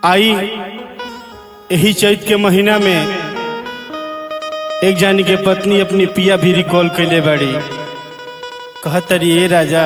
आई यही चैत के महीना में एक जानी के पत्नी अपनी पिया भी रिकॉल कैले बाड़ी कहतरी ए राजा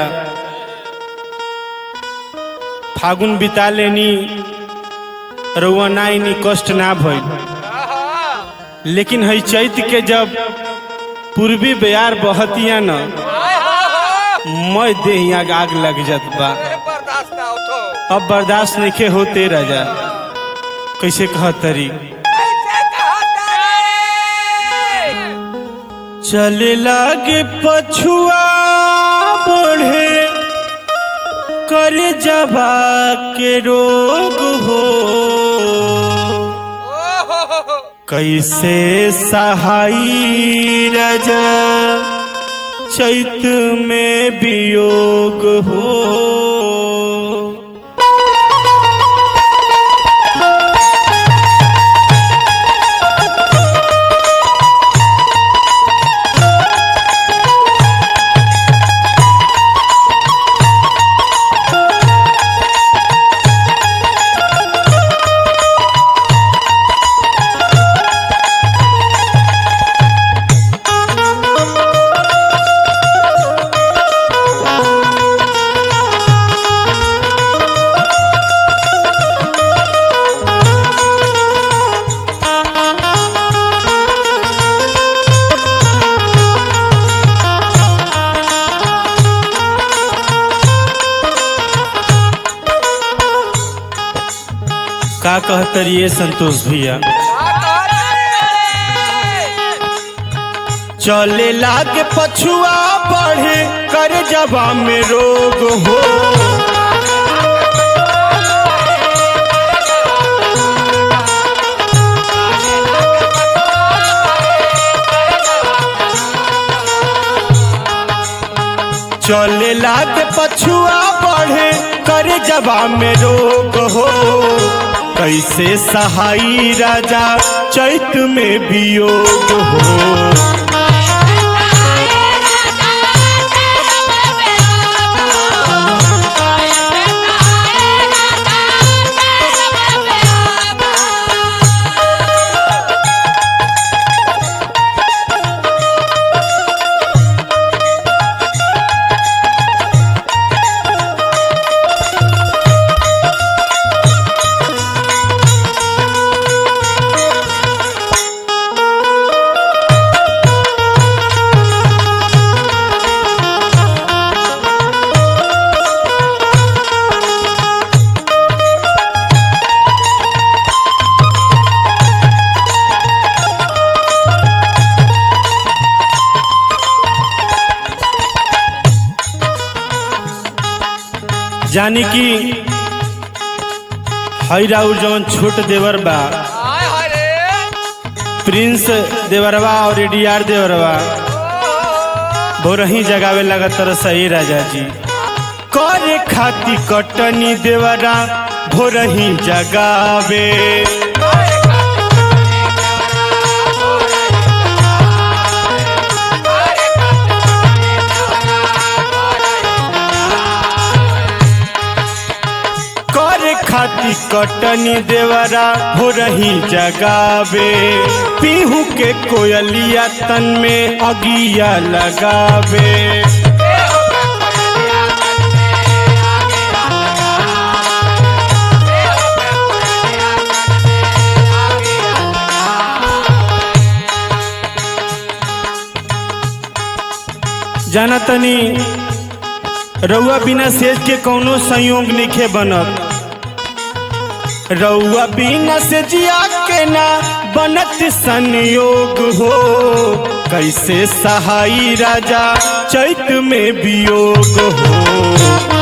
फागुन बिता लेनी रउआ ना इनी कष्ट ना भइल लेकिन हई चैत के जब पूर्वी बयार बहतिया न मैं देह यहाँ आग लग जात बा बर्दाश्त ना होतो अब बर्दाश्त नहीं होते राजा कैसे कहतरी कैसे कहता रे चले लागे पछुआ बढ़े कर जबा के रोग हो ओहो कैसे सहाई राजा चैत में वियोग हो का कहतरी ये संतोष भैया चले लागे पछुआ बढ़े कर जबा में रोग हो चले लागे पछुआ बढ़े कर जबा में रोग हो कैसे सहाई राजा चैत में वियोग हो जानी कि हई राउर जवन छोट देवर बा हाय हाय रे प्रिंस देवरवा और एडीआर देवरवा भोरही जगावे लगा तर सही राजा जी करे खाती कटनी देवरा भोरही जगावे करे खाती कटनी देवरा भोरही जगावे पीहू के कोयलिया तन में अगिया लगावे जाना तनी रउआ बिना सेज के कौनो संयोग निखे बनत रउआ बिना से जिया के ना बनत संयोग हो कैसे सहाई राजा चैत में वियोग हो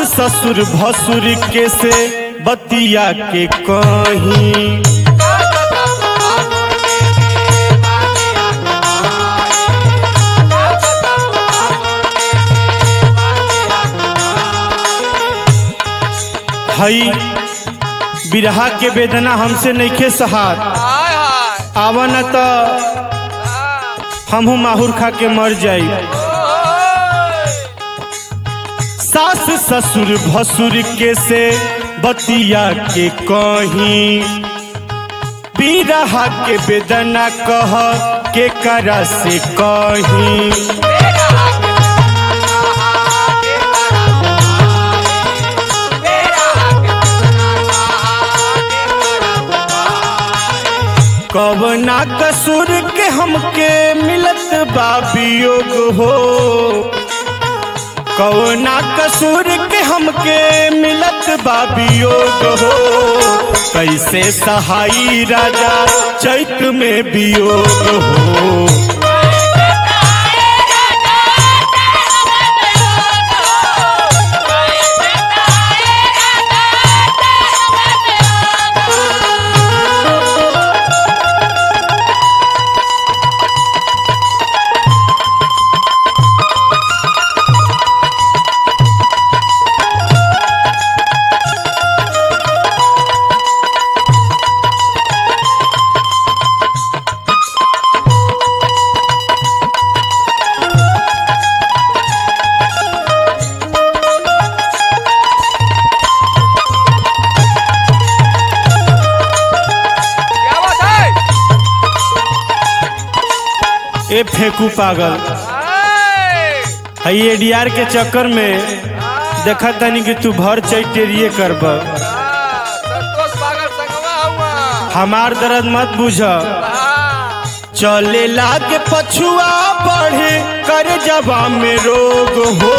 ससुर भसुर के से बतिया के कहीं हई बिरहा के वेदना हमसे नइखे सहार हाय हाय आवा न त हाँ। हमहू माहुर खा के मर जाई ओए। सास ससुर भसुर के से बतिया के कहीं बिरहा के वेदना कह के करा से कहीं कवना कसूर के हमके मिलत बा वियोग हो कवना कसूर के हमके मिलत बा वियोग हो कैसे सहाई राजा चैत में वियोग हो क्या बात है ए फेंकू पागल हाय। हई एडीआर के चक्कर में देखा तनी कि तू भर चैटेरिए करब हाँ, संतोष पागल संगवा हुआ हमार दर्द मत बुझ हाँ। चले लागे पछुआ बढ़े कर जबा में रोग हो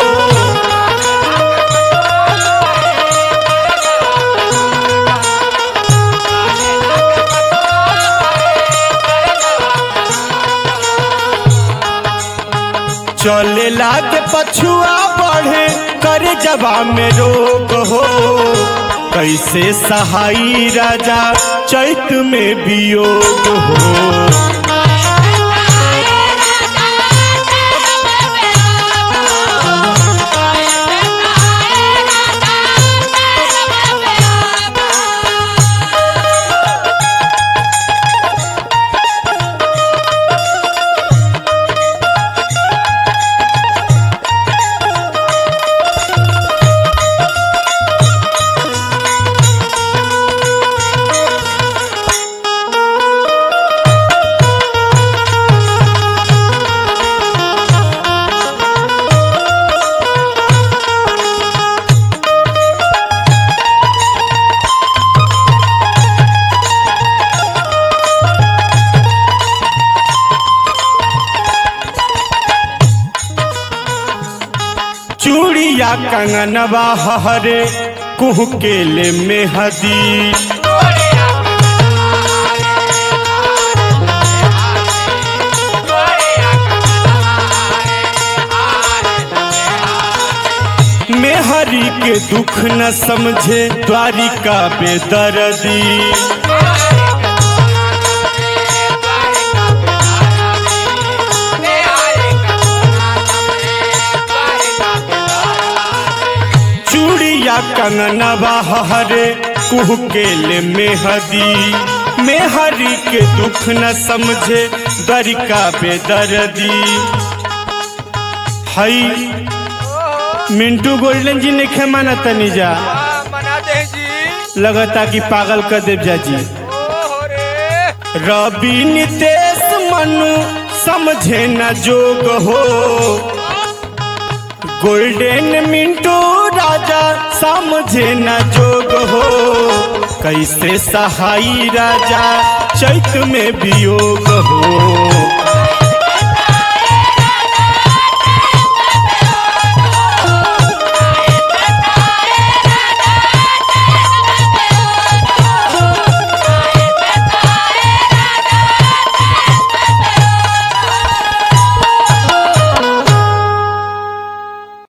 चले लागे पछुआ बढ़े कर जबा में रोग हो कैसे सहाई राजा चैत में वियोग हो चूड़िया कंगनवा हरे कुह के ले मेहदी मेहरी के दुख न समझे द्वारिका बेदर्दी चूड़िया कंगनवा हरे कुह के ले मेहदी मेहरी के दुख न समझे द्वारिका बेदर्दी हई मिंटू गोल्डन जी ने खेमाना तनी जा हाँ, मना दे जी लगता कि पागल कर देव जा जी ओहो रे रवि नितेश मनु समझे न जोग हो गोल्डन मिंटू राजा समझे न जोग हो कैसे सहाई राजा चैत में वियोग हो